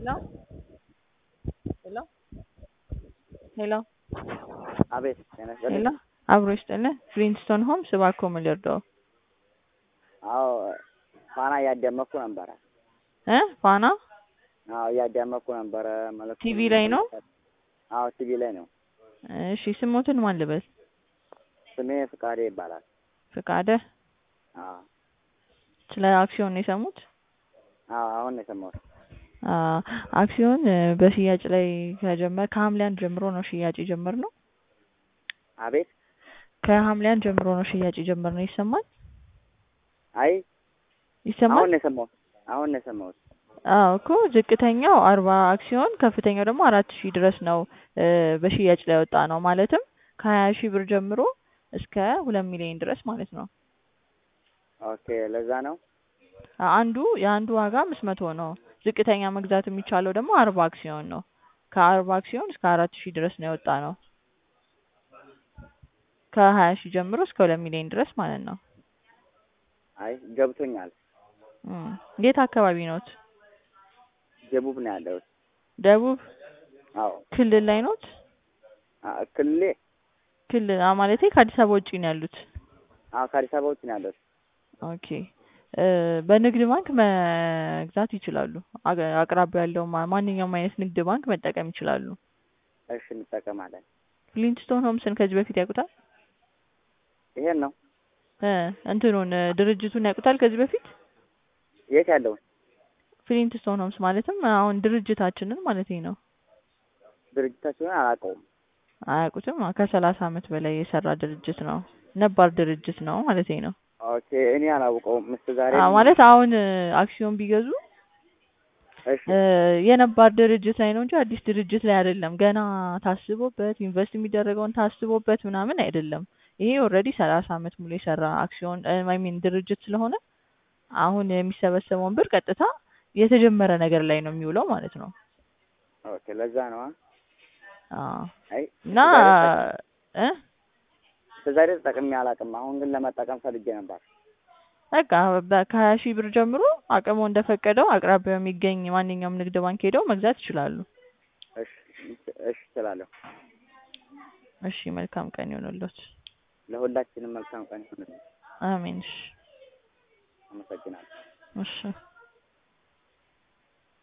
Hello? Hello? Hello? አቤት ጤና ይስጥልኝ። ሄሎ አብሮ ይስጥልኝ። ፍሊንስቶን ሆምስ እባክዎ ምን ልርዳዎ? አዎ ፋና እያዳመጥኩ ነበረ። እ ፋና አዎ እያዳመጥኩ ነበረ። መልዕክቱ ቲቪ ላይ ነው? አዎ ቲቪ ላይ ነው። እሺ ስሞትን ማን ልበል? ስሜ ፍቃዴ ይባላል። ፍቃደ አዎ ስለ አክሲዮን ነው የሰሙት? አዎ አሁን ነው የሰማሁት። አ አክሲዮን እ በሽያጭ ላይ ከጀመረ ከሐምሌ አንድ ጀምሮ ነው ሽያጭ የጀመርነው። አቤት ከሐምሌ አንድ ጀምሮ ነው ሽያጭ የጀመርነው። ይሰማል? አይ ይሰማል? አሁን ነው የሰማሁት። አሁን ነው የሰማሁት። አዎ እኮ ዝቅተኛው አርባ አክሲዮን ከፍተኛው ደግሞ አራት ሺህ ድረስ ነው እ በሽያጭ ላይ ወጣ ነው። ማለትም ከሀያ ሺህ ብር ጀምሮ እስከ ሁለት ሚሊዮን ድረስ ማለት ነው። ኦኬ ለዛ ነው። አንዱ የአንዱ ዋጋ አምስት መቶ ነው። ዝቅተኛ መግዛት የሚቻለው ደግሞ አርባ አክሲዮን ነው። ከአርባ አክሲዮን እስከ አራት ሺህ ድረስ ነው የወጣ ነው። ከሀያ ሺህ ጀምሮ እስከ ሁለት ሚሊዮን ድረስ ማለት ነው። አይ ገብቶኛል። እም የት አካባቢ ነዎት? ደቡብ ነው ያለሁት። ደቡብ አዎ ክልል ላይ ኖት? አ- ክልሌ ክልል አ ማለቴ ከአዲስ አበባ ውጪ ነው ያሉት? አዎ ከአዲስ አበባ ውጭ ነው ያለሁት። ኦኬ እ በንግድ ባንክ መግዛት ይችላሉ። አገ- አቅራቢያ ያለው ማ- ማንኛውም አይነት ንግድ ባንክ መጠቀም ይችላሉ። እሺ እንጠቀማለን። ፍሊንትስቶን ሆምስን ከዚህ በፊት ያውቁታል? ይሄን ነው እ እንትኑን እ ድርጅቱን ያውቁታል ከዚህ በፊት? የት ያለውን ፍሊንትስቶን ሆምስ ማለትም አሁን ድርጅታችንን ማለቴ ነው። ድርጅታችሁን አላውቀውም። አያውቁትም? ከሰላሳ አመት በላይ የሰራ ድርጅት ነው። ነባር ድርጅት ነው ማለቴ ነው። ኦኬ እኔ አላውቀውም። እስከ ዛሬ አ ማለት አሁን እ አክሲዮን ቢገዙ እሺ እ የነባር ድርጅት ላይ ነው እንጂ አዲስ ድርጅት ላይ አይደለም። ገና ታስቦበት ኢንቨስት የሚደረገውን ታስቦበት ምናምን አይደለም። ይሄ ኦልሬዲ ሰላሳ አመት ሙሉ የሰራ አክሲዮን አይ ሚን ድርጅት ስለሆነ አሁን የሚሰበሰበውን ብር ቀጥታ የተጀመረ ነገር ላይ ነው የሚውለው ማለት ነው። ኦኬ ለዛ ነው። አዎ አይ እና እ እስከ ዛሬ ተጠቅሜ አላውቅም። አሁን ግን ለመጠቀም ፈልጌ ነበር። በቃ በ- ከሀያ ሺህ ብር ጀምሮ አቅሙ እንደፈቀደው አቅራቢያው የሚገኝ ማንኛውም ንግድ ባንክ ሄደው መግዛት ይችላሉ። እሺ እሺ እችላለሁ። እሺ መልካም ቀን ይሁንልዎት። ለሁላችንም መልካም ቀን ይሁንልን። አሜን። እሺ አመሰግናለሁ። እሺ